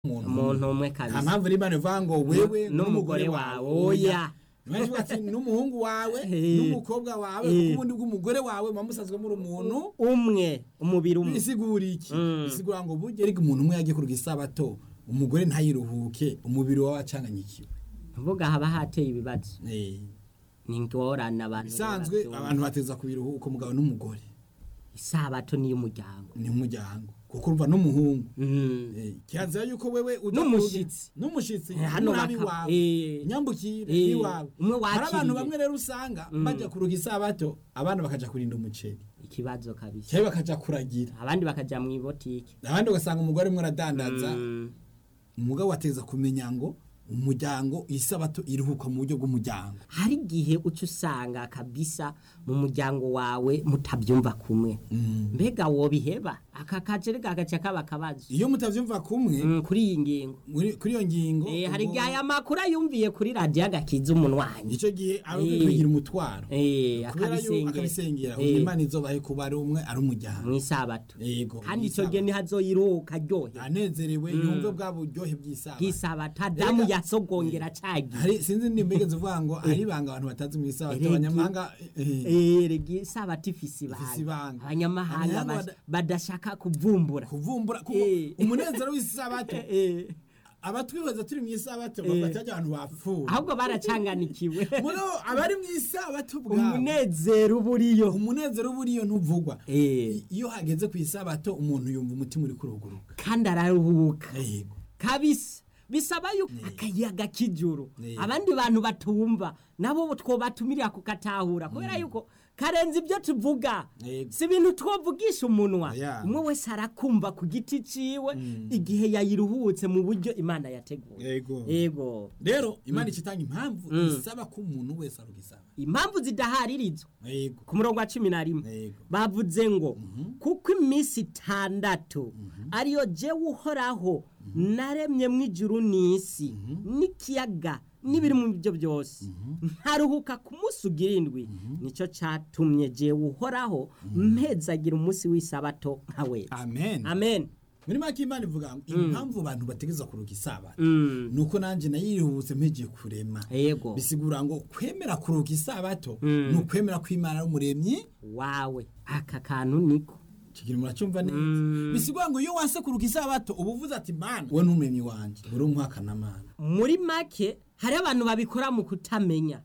umuntu umwe nta kabisa mpamvu rero imana ivuga ngo wewe n'umugore wawe oya Imana ati n'umuhungu wawe Eh. n'umukobwa wawe Eh. kuko ubundi bw'umugore wawe muba musanzwe muri umuntu umwe umubiri umwe bisigura iki Mm. bisigura ngo burya ariko umuntu umwe yagiye kuruga isabato umugore ntayiruhuke umubiri wawe acanganyikiwe mvuga haba hateye ibibazo Eh. ni ingorane abantu bisanzwe babyumva. abantu bateza kubiruhuka umugabo n'umugore isabato ni iy'umuryango ni umuryango kuko urumva n'umuhungu Mm. Eh, kirazira yuko wewe uja N'umushitsi. kuruga- n'umushitsi Eh, hano n'umwami baka- wawe eh. nyambukire Eh, iwawe umwe hari abantu wakiriye. bamwe rero usanga bajya kuruga isabato abana bakaja kurinda umuceri ikibazo kabisa cyangwa bakaja kuragira abandi bakaja mu ibotike abandi ugasanga umugore umwe aradandaza Mm. umugabo ateza kumenya ngo umuryango isabato iruhuka mu buryo bw'umuryango hari igihe uca usanga kabisa mu muryango wawe mutabyumva kumwe mbega wobiheba aka kajere gagaca kaba akabazo iyo mutavyumva kumwe Mm, kuri iyi ngingo muri- kuri iyo ngingo Eh, hari ubwo- igihe aya makuru ayumviye kuri radiyo agakiza umunwanyi ico gihe aba Eh. kugira umutwaro Eh, kubera yuko akabisengera akabisengera kugira Eh, imana izobahe kuba ari umwe ari umuryango mu isabato yego kandi icyo gihe ntihazoyiruhuka aryohe anezerewe yumve bwa buryohe bw'isabato bw'isabato adamu Erega- yasogongera cagiye hari sinzi nimba igeze uvuga ngo hari ibanga abantu batazi mu isabato Erega- abanyamahanga eh, erega isabato ifise Ifise ibanga ibanga. abanyamahanga Abanyamahanga bas- bada- badashaka kuvumbura kuvumbura kuko Eh. umunezero w'isabato Eh, abatwibaza turi mu isabato Eh. bafata abantu bapfuye ahubwo baracanganikiwe muri abo abari mu isabato bwabo umunezero uba uriyo umunezero uba uriyo ntuvugwa Eh, iyo hageze ku isabato umuntu yumva umutima uri kuruguruka kandi araruhuka yego kabisa bisaba yuko akayaga k'ijuru Eh. abandi bantu batumva nabo twobatumirira kukatahura kubera yuko karenze ibyo tuvuga Yego. si ibintu twovugisha umunwa Oya. umwe wese arakumva ku giti ciwe igihe yayiruhutse mu buryo imana yateguye yego yego rero imana ikitanga impamvu isaba ko umuntu wese arugisaba impamvu zidaharirizwa yego ku murongo wa cumi na rimwe Yego. bavuze ngo kuko iminsi itandatu ariyo jewe uhoraho naremye mu ijuru n'isi n'ikiyaga n'ibiri mu byo byose ntaruhuka ku munsi ugira indwi nicyo cyatumye jewe uhoraho mpezagira umunsi w'isabato nka wese amen amen muri make imana ivuga ngo impamvu abantu bategeza kuruga isabato Mm. nuko nanjye nayirihuse mpegiye kurema yego bisigura ngo kwemera kuruga isabato ni ukwemera ko imana ari umuremyi wawe aka kantu niko kigira muracyumva neza bisigura ngo iyo wanse kuruga isabato uba uvuze ati mana we n'umuremyi wanjye uri umwakana mana muri make hari abantu babikora mu kutamenya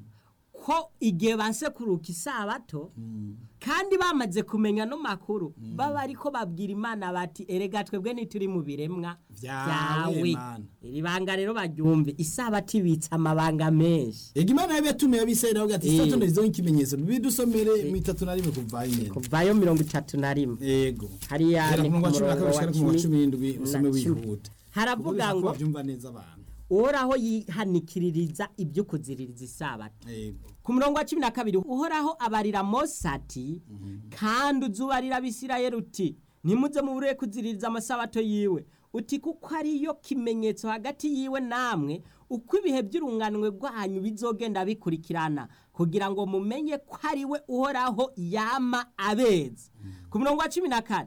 ko igihe banse kuruka isabato kandi bamaze kumenya no makuru baba ariko babwira imana bati erega twebwe ntituri mu biremwa Vyawe, Mana." iri banga rero baryumve isabato ibitse amabanga menshi ega imana yabi yatumiye abisirayeli avuga ati Eh. isabato ndarizoho ikimenyetso bidusomere mu itatu na rimwe kuva nyine kuvayo mirongo itatu na rimwe yego hariya Gera ni ku ku murongo wa cumi na murongo kabiri wa gushika ku wa cumi cumi n'indwi usome na cumi. wihuta haravuga Kuko ngo bavyumva neza abantu uhoraho yihanikiririza ibyo kuziririza isabato yego ku murongo wa cumi na kabiri uhoraho abarira mose ati kandi uzubarira abisirayeli uti ntimuze mubure kuziririza amasabato yiwe uti kuko ariyo kimenyetso hagati yiwe namwe uko ibihe by'urunganwe rwanyu bizogenda bikurikirana kugira ngo mumenye ko ari we uhoraho yama abeza ku murongo wa cumi na kane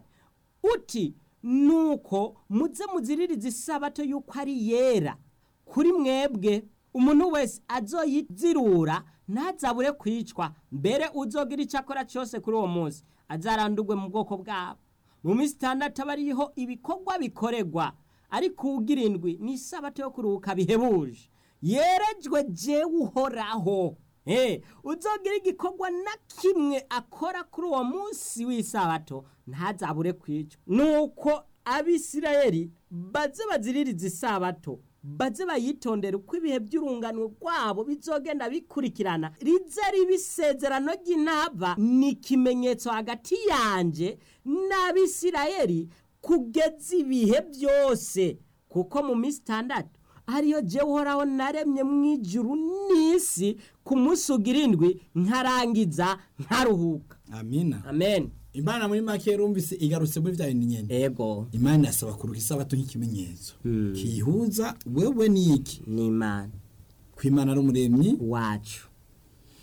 uti nuko muze muziririza isabato y'uko ari yera kuri mwebwe umuntu wese azoyizirura ntazabure kwicwa mbere uzogira icyo akora cyose kuri uwo munsi azarandurwe mu bwoko bwabo mu minsi itandatu aba ariho ibikorwa bikorerwa ariko ugira indwi ni isabato yo kuruhuka bihebuje yerejwe jewe uhoraho Eh, uzogira igikorwa na kimwe akora kuri uwo munsi w'isabato ntazabure kwicwa nuko abisirayeli baze baziririza isabato baze bayitondera uko ibihe by'urungano rwabo bizogenda bikurikirana rize riba isezerano ry'intaba ni ikimenyetso hagati yanje n'abisirayeli kugeza ibihe byose kuko mu minsi itandatu ariyo jewe uhoraho naremye mu ijuru n'isi ku munsi ugira indwi nkarangiza nkaruhuka amina amen imana muri make yarumvise igarutse muri bya bintu nyene ego imana yasaba kuruga isabato nk'ikimenyetso kiyihuza wewe n'iki ni imana ko imana ari umuremyi wacu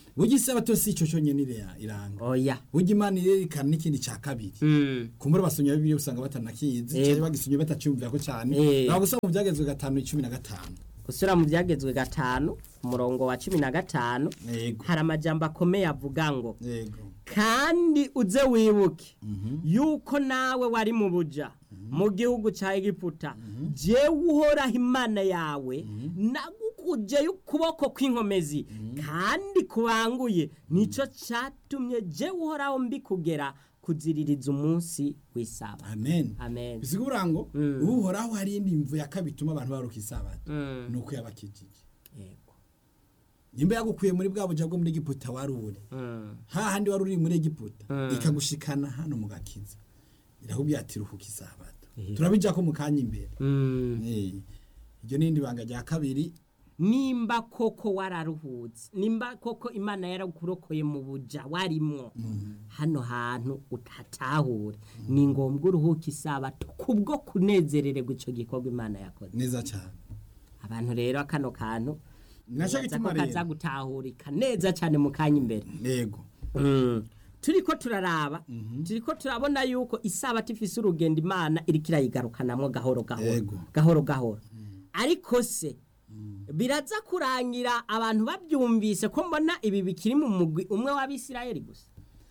burya isabato si ico conyene ira- iranga oya burya imana irerekana n'ikindi ca kabiri Mm. kumbura basomye bibiliya usanga batanakizi Yego. cyangwa bagisomye bataciyumvirako cane Eh. ntabwo usanga mu byagezwe gatanu icumi na gatanu gusura mu byagezwe gatanu umurongo wa cumi na gatanu yego hari amajambo akomeye avuga ngo yego kandi uze wibuke yuko nawe wari mu buja mu gihugu cya egiputa jewe uhoraho imana yawe nagukujeyo ukuboko kw'inkomezi kandi kubanguye nicyo cyatumye jewe uhoraho mbikugera kuziririza umunsi w'isaba amen amen bisigura ngo Mm. uhoraho hari indi mvu ya kabiri ituma abantu baruka isabato Mm. ni uko yabakijije Yego. nimba yagukuye muri bwa buja bwo muri egiputa wari uri Mm. hahandi wari uri muri egiputa Mm. ikagushikana hano mu gakiza irakubwira ati ruhuka isabato Yego. turabijako mu kanya imbere Mm. Eh, iryo n'indi banga rya kabiri nimba koko wararuhutse nimba koko imana yarakurokoye mu buja warimwo hano hantu utatahure ni ngombwa uruhuke isabato kubwo kunezerererwa icyo gikorwa imana yakoze neza cyane abantu rero kano kantu Naco nibaza gituma ko rero. kaza gutahurika neza cyane mu kanya imbere yego Mm. turiko turaraba turiko turabona yuko isabato ifise urugendo imana iriko irayigarukanamwo gahoro gahoro Yego. gahoro gahoro ariko se biraza kurangira abantu babyumvise ko mbona ibi bikiri mu mugwi umwe w'abisirayeli gusa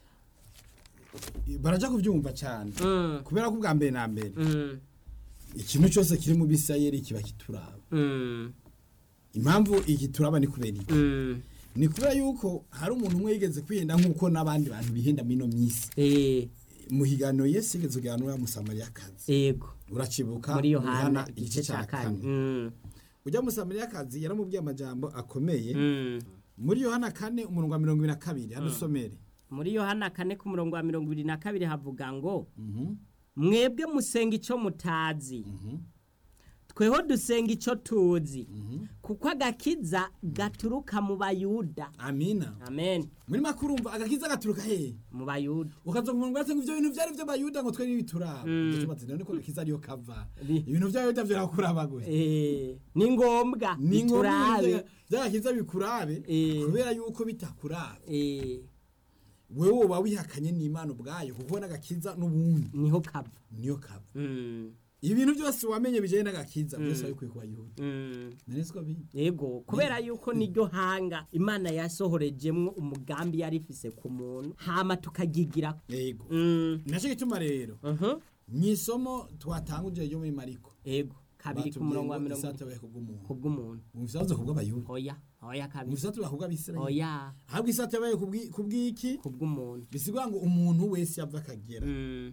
baraja kubyumva cyane Mm. kubera ko ubwa mbere na mbere Mm. ikintu cyose kiri mu bisirayeli kiba kituraba Mm. impamvu iki turaba ni kubera iki Mm. ni kubera yuko hari umuntu umwe yigeze kwihenda nk'uko n'abandi bantu bihenda mino myisi Eh, mu higaniro yesu yigeze kuganira musamariyakazi yego uracibuka muri mu yohana Yohana igice cya kane Mm. ujya musamariyakazi yaramubwiye amajambo akomeye Mm. muri yohana kane umurongo wa mirongo ibiri na kabiri hadusomere muri yohana kane ku murongo wa mirongo ibiri na kabiri havuga ngo mwebwe musenga icyo mutazi tweho dusenga icyo tuzi kuko agakiza gaturuka mu bayuda amina amen muri makuru urumva agakiza gaturuka hehe mu bayuda ukaza ku murongo ngo ibyo bintu byari by'abayuda ngo twe n'ibituraba Mm. mm. niko gakiza ariyo kava Ni- ibintu by'abayuda birakuraba gusa Eh, ni ngombwa ni ngombwa biturabe by'agakiza bikurabe Eh. kubera yuko bitakurabe Eh, wewe woba wihakanye n'imana ubwayo kuko n'agakiza n'ubundi niho kava niyo kava Mm, ibintu byose wamenye bijyanye n'agakiza byose wabikuye ku bayuda mm. nari siko biri yego kubera yuko niryo hanga imana yasohorejemwo umugambi yari ifise ku muntu hama tukagigira yego Mm, nacyo gituma rero mhm. mu isomo twatanguje ryo muri mariko yego kabiri ku murongo wa mirongo isata baye kubw'umuntu kubw'umuntu umvise avuze kubw'abayuda oya oya kabiri umvise avuze kubw'abisirayeli oya ahubwo isata yabaye kubw'i- kubw'iki kubw'umuntu bisigura ngo umuntu wese yava akagera Mm,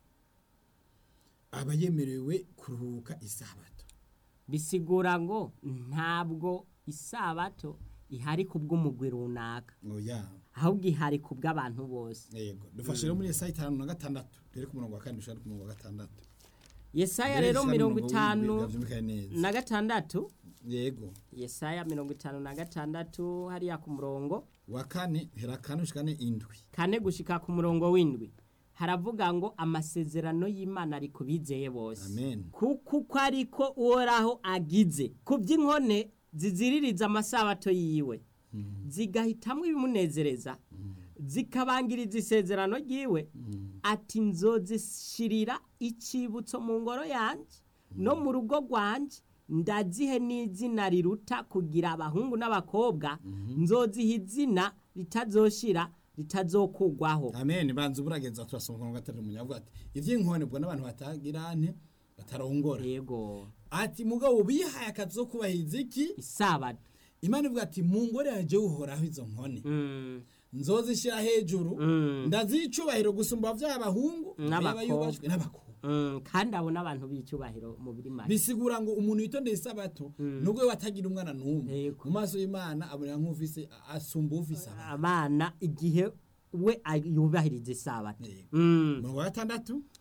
aba yemerewe kuruhuka isabato bisigura ngo ntabwo isabato ihari kubw'umugwi runaka oya ahubwo ihari kubw'abantu bose yego dufashe rero muri esaya itanu na gatandatu rero ku murongo wa kane dushaka ku murongo wa gatandatu yesaya Mbere rero dushaka mirongo umurongo itanu w'indwi, byumvikane neza. na gatandatu yego yesaya mirongo itanu na gatandatu hariya ku murongo wa kane hera kane ushikane indwi kane gushika ku murongo w'indwi haravuga ngo amasezerano y'imana ari ku bizeye bose amen kuko uko ariko uhoraho agize ku by'inkone ziziririza amasabato yiwe zigahitamwo ibimunezereza zikabangiriza isezerano ryiwe ati nzozishirira icyibutso mu ngoro yanjye no mu rugo rwanjye ndazihe n'izina riruta kugira abahungu n'abakobwa nzoziha izina ritazoshira ritazokugwaho amen banza uburageza turasoma ku murongo wa gatandatu munyavuga ati ivy'inkone bwo n'abantu batagira nte batarongora yego ati mugabo bihaye akazi ko kubahiriza iki isabato imana ivuga ati mu ngore yaje uhoraho izo nkone Mm, nzozishyira hejuru Mm. ndazicubahiro gusumba vy'abahungu N'abakobwa. yubashwe n'abakobwa mm, kandi abo n'abantu b'icyubahiro mu biri make bisigura ngo umuntu yitondeye isabato nubwo we watagira umwana n'umwe Yego. mu maso y'imana abonera nk'ufise asumba ufise abana abana igihe we ay- yubahiriza isabato Yego. Mm. umurongo wa gatandatu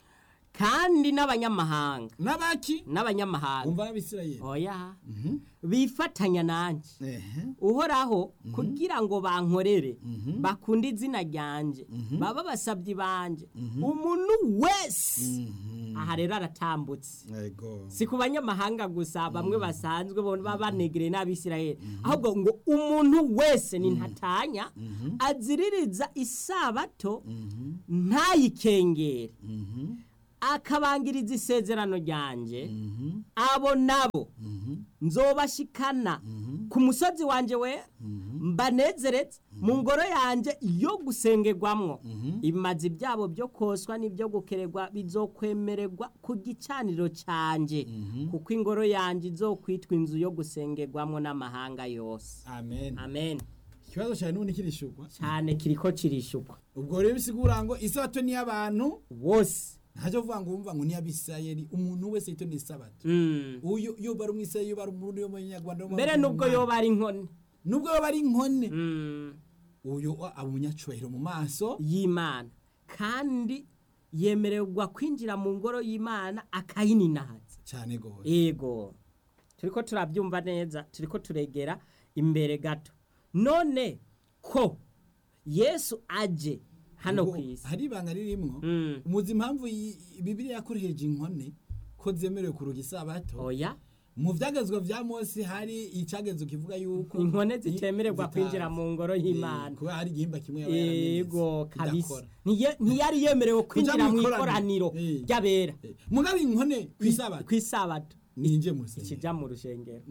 kandi n'abanyamahanga n'abaki n'abanyamahanga umva n'abisirayeli oya bifatanya nanjye ehe uhoraho kugira ngo bankorere bakunde izina ryanjye baba basabyi banjye umuntu wese aha rero aratambutse yego si ku banyamahanga gusa bamwe basanzwe bo baba banegereye n'abisirayeli ahubwo ngo umuntu wese ni ntatanya aziririza isabato ntayikengere akabangiriza isezerano ryanjye abo nabo nzobashikana ku musozi wanjye we mbanezeretse mu ngoro yanjye yo gusengerwamwo ibimazi byabo byo koswa n'ibyo gukererwa bizokwemererwa ku gicaniro cyanjye kuko ingoro yanjye izokwitwa inzu yo gusengerwamwo n'amahanga yose amen amen ikibazo cyane n'ubundi kirishugwa cyane kiriko kirishukwa ubwo rero bisigura ngo isabato ni y'abantu wose ntacyo kuvuga ngo wumva ngo ni y'abisirayeli umuntu wese yitondeye isabato Mm. uyu iyo bari umwisirayeli iyo bari umurundi yo mu nyarwanda mbere nubwo yoba ari inkone nubwo yoba ari inkone Mm. uyu aba umunyacubahiro mu maso y'imana kandi yemererwa kwinjira mu ngoro y'imana akayininahaza cyane gose yego turiko turabyumva neza turiko turegera imbere gato none ko yesu aje hano Ubwo ku isi hari ibanga ririmwo Mm. umuzi impamvu iyi- bibiliya yakoresheje inkone ko zemerewe kuruga isabato oya mu vyagezwa vya mose hari icagezwe kivuga yuko inkone zitemererwa zitazi. kwinjira mu ngoro y'imana Eh, kubera hari igihimba kimwe yaba yaramenetse, yego kabisa idakora. Ntiye- ntiyari yemerewe kwinjira mu ikoraniro Eh. ry'abera Eh, mugabe inkone kw'isabato ku isabato ninje mu rusengero ikijya mu rushengero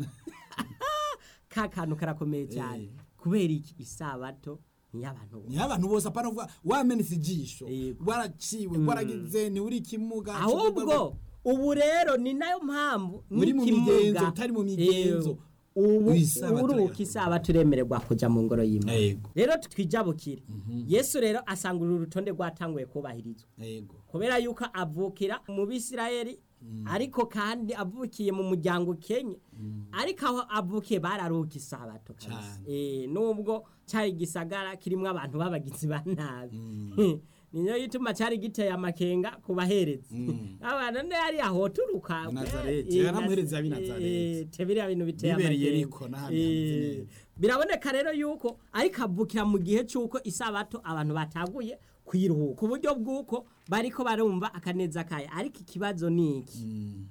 ka kantu karakomeye cyane Eh. kubera iki isabato niy'abantu bose niho abantu bose apana kuvuga wamenetse ijisho Yego. waraciwe waragize ntiwuri ikimuga ahubwo ubu rero ni nayo mpamvu Uri mu n'ikimuga, migenzo, utari mu migenzo. eh, ubu Isabato uruhuka rero. isabato uremererwa kujya mu ngoro y'imana yego rero twijabukire yesu rero asanga uru rutonde rwatanguye kubahirizwa yego kubera yuko avukira mu bisirayeli ariko kandi avukiye mu muryango ukenye ariko aho avukiye bararuhuka isabato kabisa Cane. Eh, nubwo cyari gisagara kirimo abantu b'abagizi ba nabi niyo yituma cyari giteye amakenga ku baherezi abantu ne yari ahoturuka I Nazareti, Eh, yaramuhereza ab'i eh, Nazareti. te biriya bintu biteye Bibereye amakenga Yeriko n'ahandi hameze Eh, neza. biraboneka rero yuko ariko avukira mu gihe cy'uko isabato abantu bataguye kwiruhuka ku buryo bw'uko bariko barumva akaneza kayo ariko ikibazo ni iki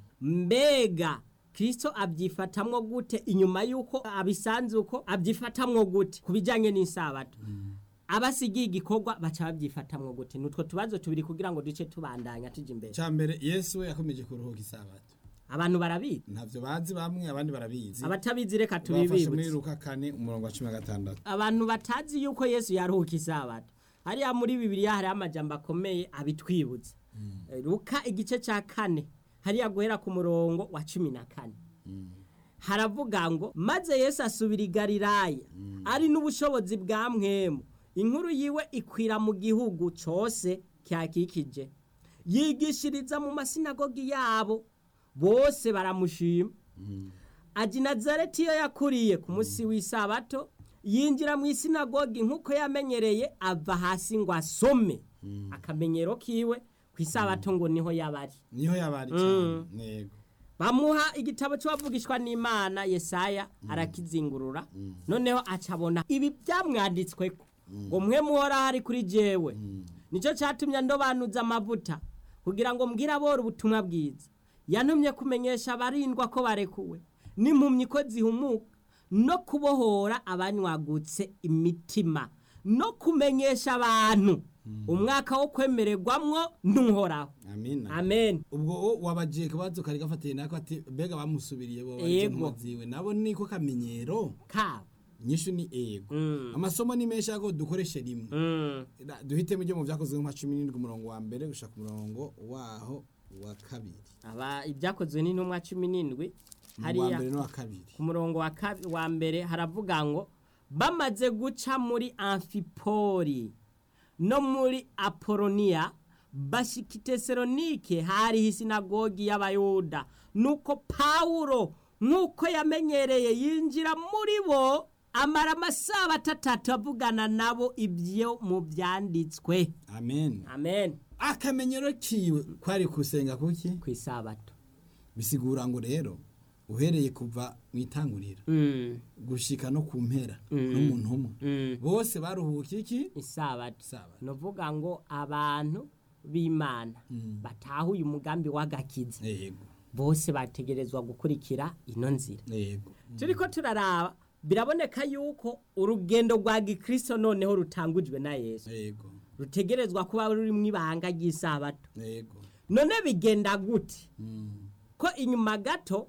mbega kirisito abyifatamwo gute inyuma y'uko abisanze uko abyifatamwo gute ku bijyanye n'isabato abasigiye igikorwa baca babyifatamwo gute ni utwo tubazo tubiri kugira ngo duce tubandanya tujya imbere cya mbere yesu we yakomeje kuruhuka isabato abantu barabizi ntavyo bazi bamwe abandi barabizi abatabizi reka bafashe muri tubibibutse luka kane umurongo wa cumi na gatandatu abantu batazi yuko yesu yaruhuka isabato hariya muri bibiliya hariho amajambo akomeye abitwibutsa luka igice cya kane hariya guhera ku murongo wa cumi na kane haravuga ngo maze yesu asubira i galilaya ari n'ubushobozi bwa mwemu inkuru yiwe ikwira mu gihugu cyose cyakikije yigishiriza mu masinagogi yabo bose baramushima aji nazareti iyo yakuriye ku munsi w'isabato yinjira mu isinagogi nk'uko yamenyereye ava hasi ngo asome akamenyero kiwe ku isabato ngo niho yabari niho yabari cyane yego bamuha igitabo cy'uwavugishwa n'imana yesaya arakizingurura noneho acabona ibi byamwanditsweko ngo mwe muhora hari kuri jewe nicyo cyatumye ndobanuza amavuta kugira ngo mbwire abora ubutumwa bwiza yantumye kumenyesha abarindwa ko barekuwe n'impumyi ko zihumuka no kubohora abanywagutse imitima no kumenyesha abantu umwaka wo kwemererwamwo n'uhoraho amina amen ubwo wo wabagiye kabazo kari gafatiye nako ati mbega bamusubiriye bo Yego. ziwe nabo niko kamenyero kabo nyinshi ni ego Mm. amasomo ni menshi ariko dukoreshe rimwe Mm. Da- duhitemo ibyo mu byakozwe nka cumi n'indwi umurongo wa mbere gushaka umurongo waho wa kabiri aba ibyakozwe n'intumwa cumi n'indwi wa hariya mbere n'uwa kabiri ku murongo wa kabi- wa mbere haravuga ngo bamaze guca muri amfipori no muri apoloniya bashika i tesalonike hariho isinagogi y'abayuda nuko pawulo nk'uko yamenyereye yinjira muri bo amara amasaha atatu avugana nabo ibyo mu byanditswe amen amen akamenyero kiwe kwari kusenga kuki ku isabato bisigura ngo rero uhereye kuva mu itanguriro Mm, gushika no ku mpera Mm. n'umuntu umwe mm. bose baruhuka iki isabato Isabato. novuga ngo abantu b'imana Mm. batahuye umugambi w'agakiza yego bose bategerezwa gukurikira ino nzira yego turiko turaraba biraboneka yuko urugendo rwa gikristo noneho rutangujwe na yesu yego rutegerezwa kuba rurimwo ibanga ry'isabato yego none bigenda gute Mm. ko inyuma gato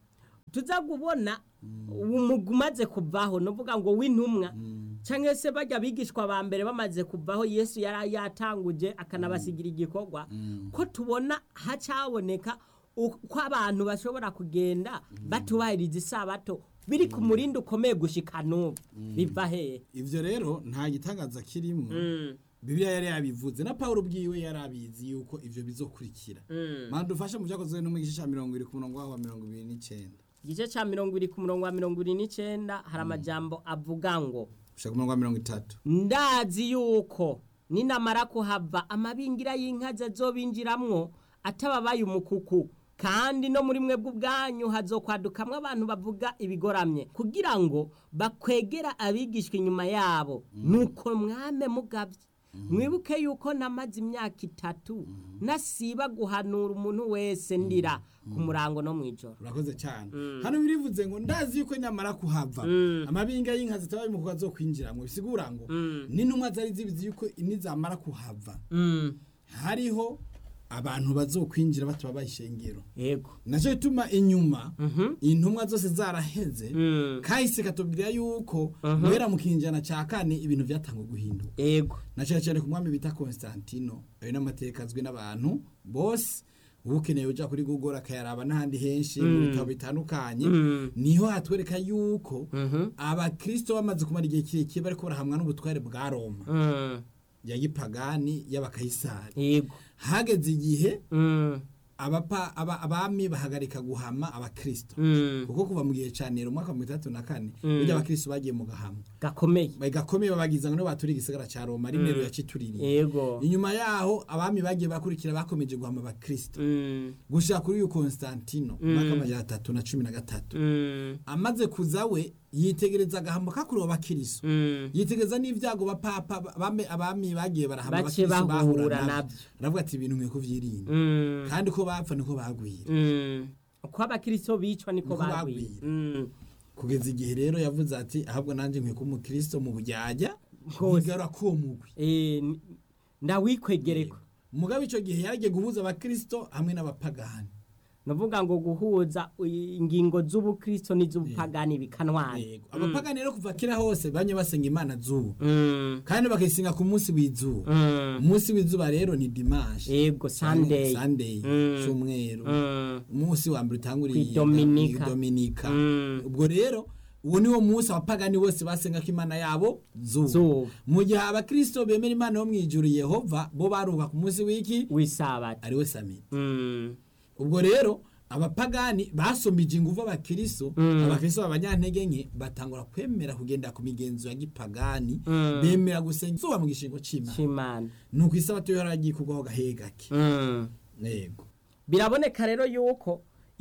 tuza kubona umugwi umaze kuvaho novuga ngo w'intumwa Mm. cyangwa se bajya bigishwa ba mbere bamaze kuvaho yesu yari yatanguje akanabasigira igikorwa Mm. ko tubona hacyaboneka uko abantu bashobora kugenda batubahiriza isabato biri ku murindi ukomeye gushika n'ubu biva hehe ivyo rero nta gitangaza kirimwo bibiliya yari yabivuze na pawulo ubwiwe yari abizi yuko ivyo bizokurikira mana dufashe mu vyakozwe no mu gice ca mirongo ibiri ku murongo waho wa mirongo ibiri n'icenda igice cya mirongo irindwi ku murongo wa mirongo irindwi n'icyenda hari amajambo avuga ngo gushika ku murongo wa mirongo itatu ndazi yuko ninamara kuhava amabingira y'inka azobinjiramwo atababaye umukuku kandi no muri mwebwe ubwanyu hazokwadukamwo abantu bavuga ibigoramye kugira ngo bakwegera abigishwa inyuma yabo nuko mwame mugabye mwibuke yuko namaze imyaka itatu nasiba guhanura umuntu wese ndira ku murango no mu ijoro urakoze cyane hano birivuze ngo ndazi yuko nyamara kuhava amabinga y'inka zitabaye mu kuba zo kwinjiramwo bisigura ngo n'intumwa zari zibizi yuko nizamara kuhava Mm, hariho abantu bazokwinjira batababaye ishengero yego nacyo gituma inyuma intumwa zose zaraheze Mm, kahise katubwira yuko guhera mu kinjana cya kane ibintu byatangwa guhinduka yego na cyane cyane ku mwami bita Constantino ayo n'amateka azwi n'abantu bose uba ukeneye uja kuri Google akayaraba n'ahandi henshi mu bitabo bitandukanye Mm. niho hatwereka yuko Mhm. abakristo bamaze kumara igihe kirekire bariko barahamwa n'ubutware bwa Roma Mm, ya gipagani y'abakayisari yego hageze igihe Mm, abapa aba, abami bahagarika guhama abakristo mm, kuko kuva mu gihe ca Nero mu mwaka wa mirongo itandatu na kane burya abakristo bagiye mu gahama gakomeye gakomeye babagiza ngo nibo baturiye igisagara ca Roma ari Nero yacituririye yego inyuma yaho abami bagiye bakurikira bakomeje guhama abakristo Mm, gushika kuri uyu Constantino mu mwaka w'amajana atatu na cumi na gatatu mm, amaze kuza we yitegereza agahamo kakuriwe abakristo mm. yitegereza n'ivyago bapapa abami abami bagiye barahama Baciye abakristo bahura bahura navyo navyo. aravuga ati ibintu nkwiye kuvyirinda Mm, kandi uko bapfa niko bagwira mm. uko abakristo bicwa niko Niko bagwira bagwira. Mm, kugeza igihe rero yavuze ati ahubwo nanjye nkwiye kuba umukristo mu bujyajya Rwose. nkigarura k'uwo mugwi eh, n- ndawikwegereko mugabe ico gihe yaragiye guhuza abakristo hamwe n'abapagani nuvuga ngo guhuza i- ingingo z'ubukristo n'iz'ubupagani bikanwana Yego. abapagani rero kuva kera hose banye basenga imana zuba Mm, kandi bakayisenga ku munsi w'izuba mm. umunsi w'izuba rero ni dimanche yego sunday sunday Mm. cyumweru Mm, umunsi wa mbere utanguriye Kwidominika. dominika Mm. ubwo rero uwo niwo munsi abapagani bose basenga ko imana yabo zuba zuba mu gihe abakristo bemera imana yo mwijuru yehova bo baruhuka ku munsi w'iki w'isabato ariwe samiti Mm, ubwo rero abapagani basomije inguvu abakristo Mm. abakristo b'abanyantege nke batangura kwemera kugenda ku migenzo ya gipagani Mm. bemera gusenga izuba mu gishingo c'imana c'imana nuko isabato yo yaragiye kugwaho gahe gake Mm. yego biraboneka rero yuko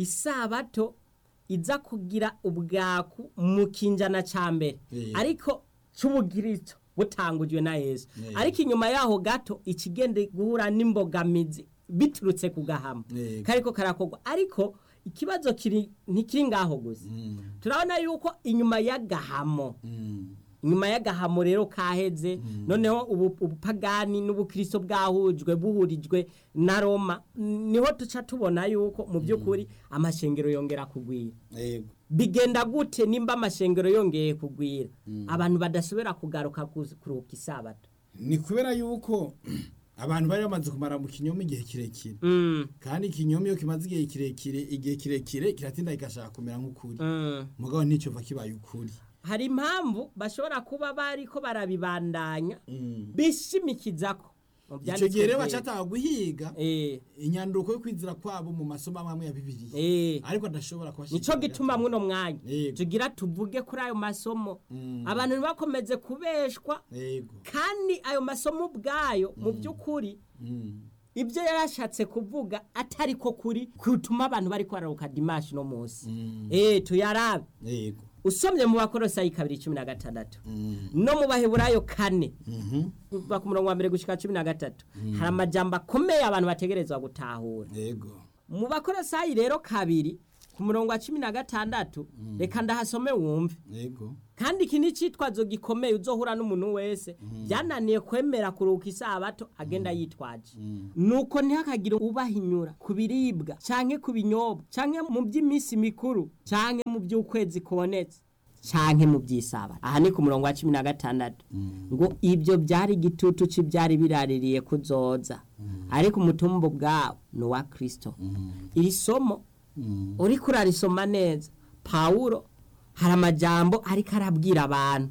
isabato iza kugira ubwaku mu kinjana ca mbere Yeah. ariko c'ubugirito butangujwe na yesu Yeah. ariko inyuma yaho gato ikigenda guhura n'imbogamizi biturutse ku gahama Yeah. kariko karakorwa ariko ikibazo kiri ntikiri ngaho gusa Mm. turabona yuko inyuma y'agahamo Mm. inyuma y'agahamo rero kaheze noneho ubu- ubupagani n'ubukristo bwahujwe buhurijwe na roma niho tuca tubona yuko mu by'ukuri amashengero yongera kugwira yego bigenda gute nimba amashengero yongeye kugwira abantu badasubira kugaruka ku- kuruhuka isabato ni kubera yuko abantu bari bamaze kumara mu kinyoma igihe kirekire Mm, kandi ikinyoma iyo kimaze igihe kirekire igihe kirekire kiratinda kigashaka kumera nk'ukuri mm. mugabo nticyova kibaye ukuri hari impamvu bashobora kuba bariko barabibandanya Mm. bishimikizako mu icyo byanditswe gihe rero byera. bacataha guhiga Eh, inyanduko yo kwizira kwabo mu masomo amwe amwe ya bibiliya eh. ariko adashobora nico kubashikira gituma muno mwanya Yego. tugira tuvuge kuri ayo masomo Mm. abantu ntibakomeze kubeshwa yego kandi ayo masomo ubwayo mu by'ukuri Mm. ibyo yarashatse kuvuga atari ko kuri kutuma abantu bari kwararuka dimashi no munsi eh tuyarabe yego usomye mu bakorosayi kabiri cumi na gatandatu no mu baheburayo kane kuva ku murongo wa mbere gushika cumi na gatatu hari amajambo akomeye abantu bategerezwa gutahura yego mu bakorosayi rero kabiri ku murongo wa cumi na gatandatu reka ndahasome wumve yego kandi iki ni icitwazo gikomeye uzohura n'umuntu wese byananiye kwemera kuruhuka isabato agenda yitwaje nuko ntihakagire ubahinyura ku biribwa canke ku binyobwa canke mu by'iminsi mikuru canke mu by'ukwezi kubonetse canke mu by'isabato aha ni ku murongo wa cumi na gatandatu ngo ibyo byari igitutu cy'ibyari biraririye kuzoza ariko umutumbo bwawo ni uwa kristo iri somo uriko urarisoma neza pawulo hari amajambo ariko arabwira abantu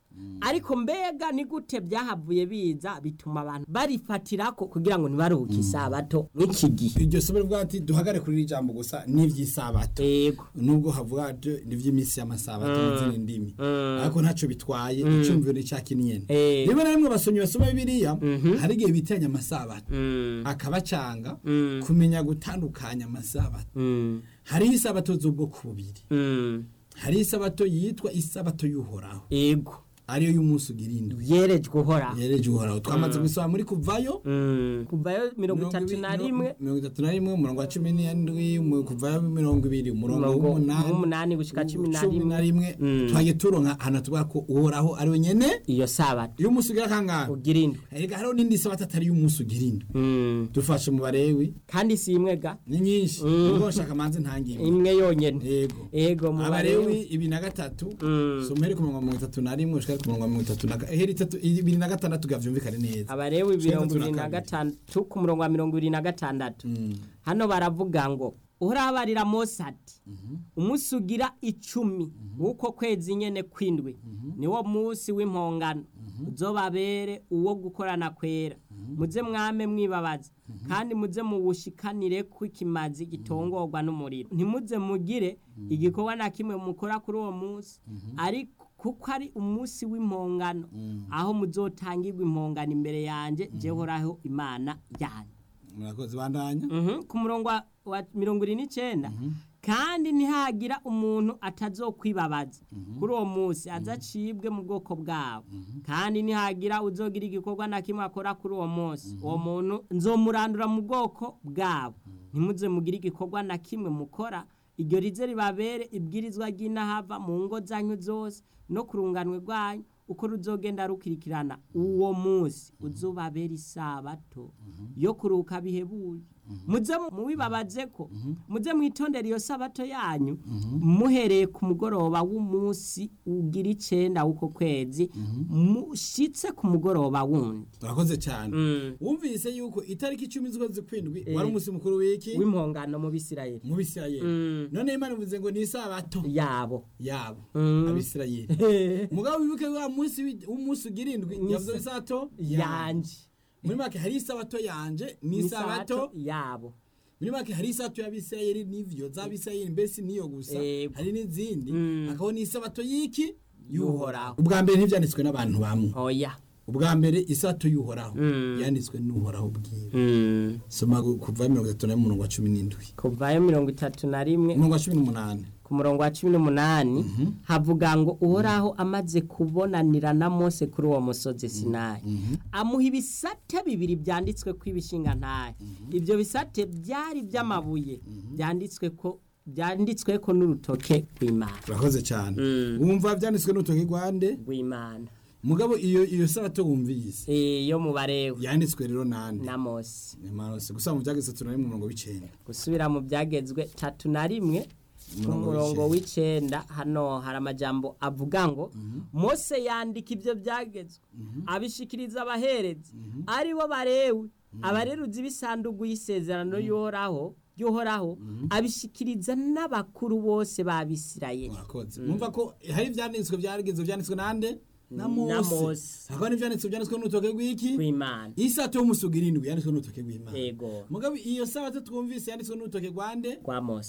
ariko mbega ni gute byahavuye biza bituma abantu barifatirako kugira ngo ntibaruhuke isabato nk'iki gihe iryo somo rivuga ati duhagare kuri iri jambo gusa n'ivy'isabato yego nubwo havuga ati n'ivy'iminsi y'amasabato mu zindi ndimi ariko ntaco bitwaye icumviro ni ca kinyene Eh. rimwe na rimwe basomyi basoma bibiliya hari igihe bitanya amasabato akabacanga kumenya gutandukanya amasabato Mm, hariho isabato z'ubwoko bubiri mm, hariho isabato yitwa isabato y'uhoraho yego ariyo y'umunsi ugira indwi yerejwe uhora yereje uhoraho twamaze gusoma muri kuvayo Mm, kuvayo mirongo itatu na rimwe mirongo itatu na rimwe umurongo wa cumi n'indwi mu- kuvayo mirongo ibiri umurongo Umurongo w'umunani w'umunani gushika cumi na cumi na rimwe Mm. twagiye turonka ahantu tuvuga ko uhoraho ari we nyene iyo sabato y'umunsi ugira kangahe ugira indwi erega hariho n'indi sabato atari y'umunsi ugira indwi Mm, dufashe mu barewi kandi si imwe ga ni nyinshi ubwo nshaka manze ntangire imwe yonyene yego ego mu abarewi barewi ibiri na gatatu Mm. so muhere ku murongo wa mirongo itatu na rimwe ushikare ku murongo wa mirongo itatu na ga- heri itatu ibiri na gatandatu gavyumvikane neza abarewi Cumi na mirongo gatatu na ibiri na kabiri. gatandatu ku murongo wa mirongo ibiri na gatandatu Mm. hano baravuga ngo urabarira mose ati umunsi ugira icumi w'uko kwezi nyene kwindwi niwo munsi w'impongano uzobabere uwo gukorana kwera muze mwame mwibabaza kandi muze muwushikanire ko ikimazi gitongorwa n'umuriro ntimuze mugire igikorwa na kimwe mukora kuri uwo munsi ariko kuko ari umunsi w'impongano aho muzotangirwa impongano imbere yanjye jehoraho imana yanjye murakoze bandanya Mhm, ku murongo wa- wa mirongo ine n'icyenda kandi ntihagira umuntu atazokwibabaza kuri uwo munsi azacibwe mu bwoko bwabo kandi ntihagira uzogira igikorwa na kimwe akora kuri uwo munsi uwo muntu nzomurandura mu bwoko bwabo ntimuze mugire igikorwa na kimwe mukora iryo rize ribabere ibwirizwa ry'inahava mu ngo zanyu zose no ku runganwe rwanyu uko ruzogenda rukirikirana uwo munsi uzubabera isabato yo kuruhuka bihebuje muze mubibabaze ko muze mwitondera iyo sabato yanyu muhereye ku mugoroba w'umunsi ugira icenda w'uko kwezi mushitse ku mugoroba wundi murakoze cyane wumvise yuko itariki icumi z'ukwezi kwindwi wari umunsi mukuru w'iki w'impongano mu bisirayeli mu bisirayeli none imana ivuze ngo ni isabato yabo yabo Mm. abisirayeli mugabo wibuke wa munsi wi- w'umunsi ugira indwi yavuze isabato yanje muri make hari isabato yanje n'isabato yabo muri make hari isabato y'abisirayeli n'ivyo z'abisirayeli mbese niyo gusa Yego. hari n'izindi Mm. hakabaho n'isabato y'iki Y'uhoraho. ubwa mbere ntivyanditswe n'abantu bamwe oya ubwa mbere isabato y'uhoraho Mm. yanditswe n'uhoraho bwiwe Mm. soma gu- kuva mirongo itatu na rimwe umurongo wa cumi n'indwi kuvayo mirongo itatu na rimwe umurongo wa cumi n'umunani ku murongo wa cumi n'umunani havuga ngo uhoraho amaze kubonanira na mose kuri uwo musozi sinayi amuha ibisate bibiri byanditswe ko ibishinga ntahe ibyo bisate byari by'amabuye byanditswe ko byanditswe ko n'urutoke rw'imana urakoze cyane Mm. wumva byanditswe n'urutoki rwande rw'imana mugabo iyo iyo sabato wumvise Eh, yo mu barewe yanditswe rero nande na mose Emanose gusa mu byageze tatu na rimwe umurongo w'icenda gusubira mu byagezwe tatu na rimwe ku Umurongo murongo w'icenda hano hari amajambo avuga ngo mose yandika ibyo byagezwe abishikiriza abaherezi ari bo barewe abareruzi b'isanduku y'isezerano y'uhoraho y'uhoraho abishikiriza n'abakuru bose b'abisirayeli murakoze mwumva ko hari ibyanditswe byarigeze byanditswe nande na Na mose Mose. hakaba n'ibyanditswe byanditswe n'urutoke rw'iki kw'imana isato y'umusuga irindwi yanditswe n'urutoke rw'imana yego mugabo iyo sabato twumvise yanditswe n'urutoke rwande rwa mose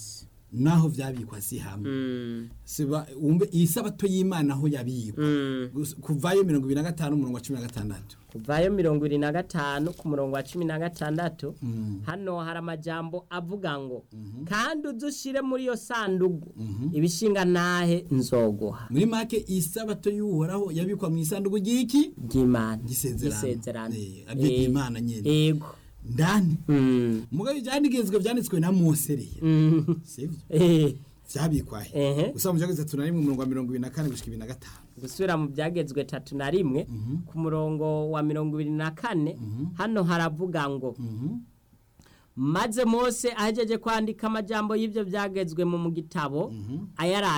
naho vyabikwa si hamwe Mm. siba umbe iyi sabato y'imana aho yabikwa Mm. Gus- kuvayo mirongo ibiri na gatanu umurongo wa cumi na gatandatu kuvayo mirongo ibiri na gatanu ku murongo wa cumi na gatandatu Mm. hano hari amajambo avuga ngo kandi uzushire muri iyo sandugu ibishinga ntahe nzoguha muri make iyi sabato y'uhoraho yabikwa mu isanduku ry'iki ry'imana gisezerano Gisezerano. Eh, aryo Eh, ry'imana nyene yego ndani Mm. mugabo ivyandikizwa vyanditswe na mose rero Mm. sivyo Eh, vyabikwahe Ehe. gusa mu vyageze tatu na rimwe umurongo wa mirongo ibiri na kane gushika ibiri na gatanu gusubira mu byagezwe tatu na rimwe ku murongo wa mirongo ibiri na kane hano haravuga ngo maze mose ahejeje kwandika amajambo y'ibyo byagezwe mu gitabo ayaraye